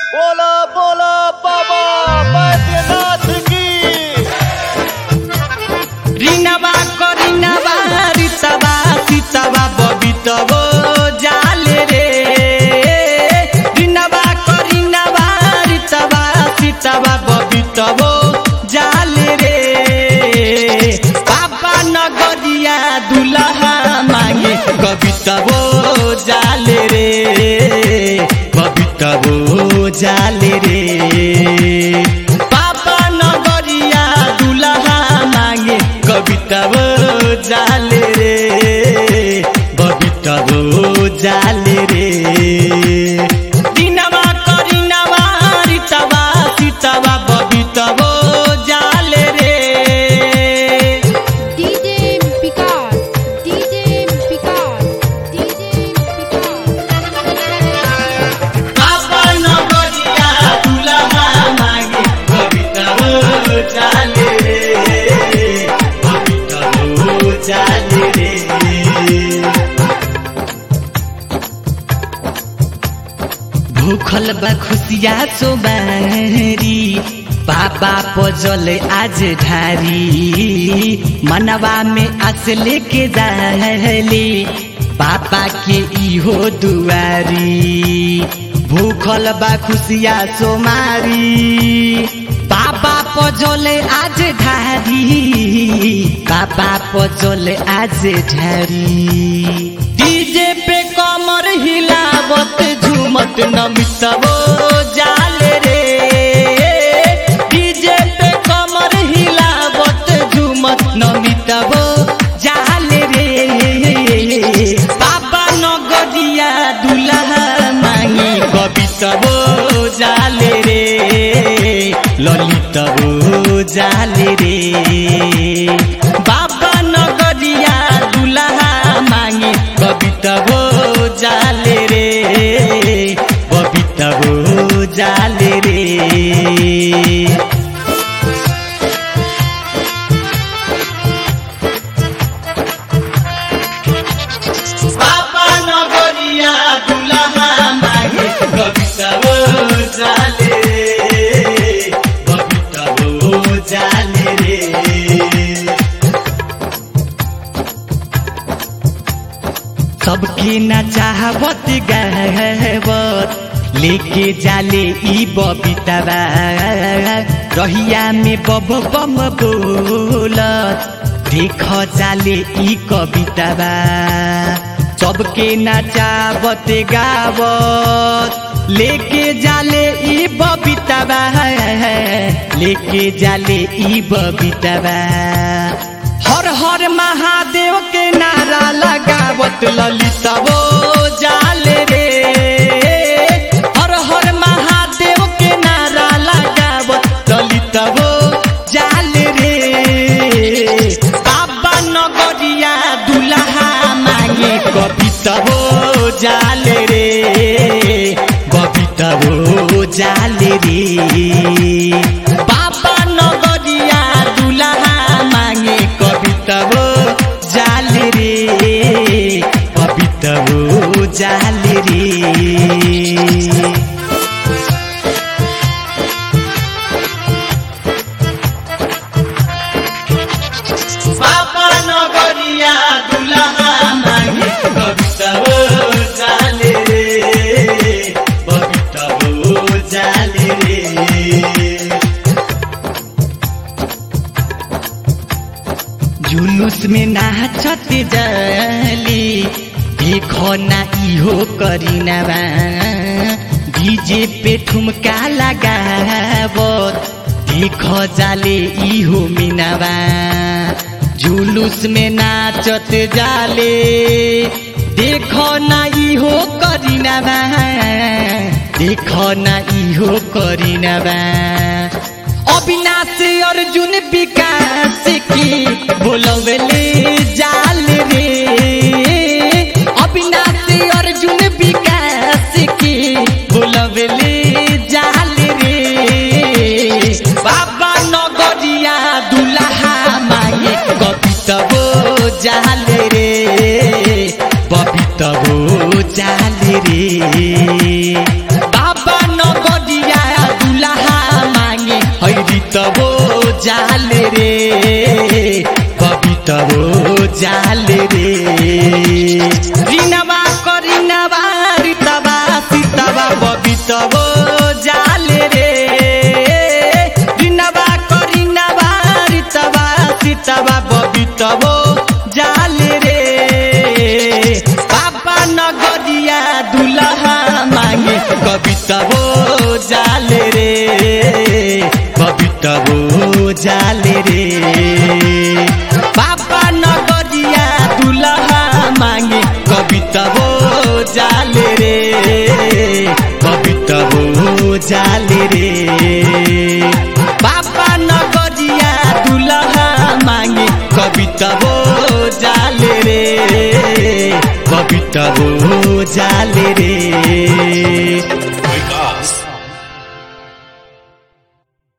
बोला बोला बाबा बैद्यनाथ की রিনাবা করিনাবা রিতাবা সীতাবা ববিতব জালে রে রিনাবা করিনাবা রিতাবা সীতাবা ববিতব জালে রে বাবা নগরিয়া দুলাহা মাগে কবিতব জালে রে কবিতব জালে রে বাবা নগরিয়া দুলাহা মাগে কবিতা বো জালে রে কবিতা বো জালে রে দিনাবা করিনাবা রিতাবা সীতাবা ববিতা বো জালে রে DJ Picard, DJ Picard, DJ Picard. বাবা নগরিয়া দুলাহা মাগে কবিতা বো জালে রে কবিতা বো জালে রে भूखल बा खुशिया सोबारी पापा पजल आज ढारी मनवा में आस लेके जाली पापा के इहो दुआरी भूखल बा खुशिया सोमारी पापा पजले आज ढारी पापा पजले आज ढारी डीजे पे कमर हिलावत झूमत नमितबो जाले रे डीजे पे कमर हिलावत झूमत नमितबो जाले रे बाबा नगरिया दुल्हा मांगी कवितबो जाले रे ललितबो जाले रे बाबा नगरिया दुल्हा मांगे कवितबो जाले रे कवितबो जाले रे बाबा नगरिया दुल्हा मागे कवितबो जाले रे कवितबो जाले रे सबके न चाहबत गहबत लेके जाले ई बबितबा रहिया में बब बम बोलत देख जाले ई कवितबा सबके नचावत गावत लेके जाले ई बबितबा लेके जाले ई बबितबा हर हर महादेव के नारा लगावत ललितबो जाले रे हर हर महादेव के नारा लगावत ललितबो जाले रे बाबा नगरिया दुल्हा मांगे कवितबो जाले रे कवितबो जाले रे बाबा नगरिया दुल्हा मांगे कवितबो जाले रे कवितबो जाले रे बाबा नगरिया दुल्हा मागे कवितबो जाले रे कवितबो जाले रे जुलूस में नाचत जाली देखो ना इहो करीनबा डीजे पे ठुमका लगावत देखो जाले इहो मिनबा जुलूस में नाचत जाले देखो ना इहो करीनबा देखो ना इहो करीनबा अविनाश अर्जुन विकास की बोलवले जाल रे अविनाश अर्जुन विकास की बोलवले जाल रे बाबा नगरिया दुल्हा मांगे कवितबो जाल रे बबितबो जाल रे बाबा नगरिया जाले रे कवितवो जाले रे रिनवा करिनवा रितवा सीतवा बबितवो जाले रे रिनवा करिनवा रितवा सीतवा बबितवो जाले रे बाबा नगरिया दुलहा मागे कवितवो जाले रे कवितवो जाले रे बाबा नगरिया दुलहा मागे कवितवो जाले रे कवितवो जाले रे बाबा नगरिया दुलहा मागे कवितवो जाले रे कवितवो जाले रे